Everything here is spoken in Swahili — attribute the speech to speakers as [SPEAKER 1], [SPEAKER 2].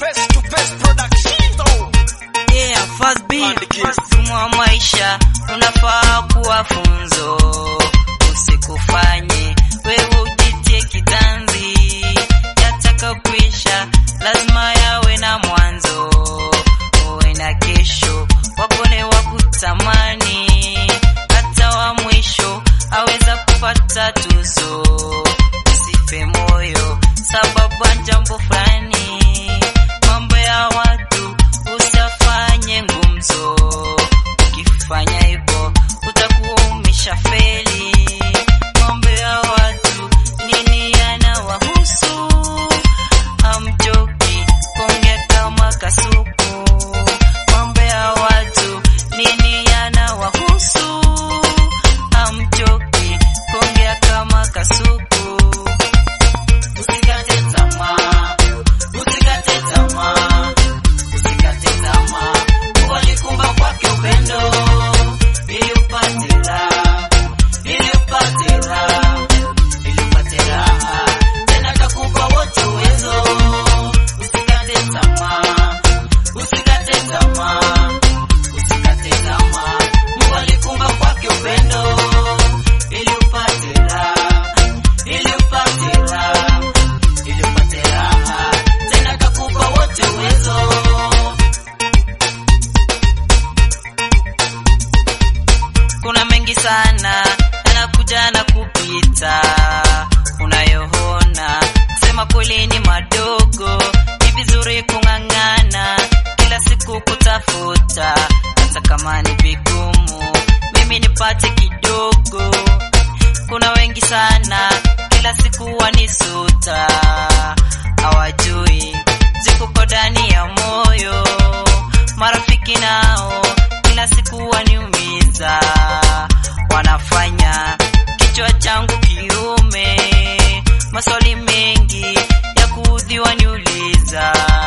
[SPEAKER 1] Face to face production.
[SPEAKER 2] Yeah, first beat,
[SPEAKER 1] Andiki.
[SPEAKER 2] first mwa maisha unafaa kuwa funzo, usikufanye wewe ujitie kitanzi, yataka kuisha lazima yawe na mwanzo, uwe na kesho, wakone wa kutamani, hata wa mwisho aweza kupata tuzo, usife moyo sababu ya jambo fulani, mambo ya watu usafanye ngumzo. Ukifanya hivyo utakuwa umeshafeli. Mambo ya watu nini yanawahusu? Hamchoki kuongea kama kasuku. Mambo ya watu nini yanawahusu? Hamchoki kuongea kama kasuku. Usikate tamaa, usikate tamaa, usikate tamaa. Mungu alikumba kwake upendo ili upate raha, ili upate raha, ili upate raha. Tena atakupa wote uwezo. Usikate tamaa, usikate tamaa, usikate tamaa. Mungu alikumba kwake upendo ili upate raha, ili upate raha ili upate raha, tena atakupa wote uwezo. Kuna mengi sana yanakuja na kupita, unayoona kusema kweli ni madogo. Ni vizuri kung'ang'ana kila siku kutafuta, hata kama ni vigumu, mimi nipate kidogo kuna wengi sana kila siku wanisuta, hawajui ziko ndani ya moyo. Marafiki nao kila siku waniumiza, wanafanya kichwa changu kiume, maswali mengi ya kuudhi waniuliza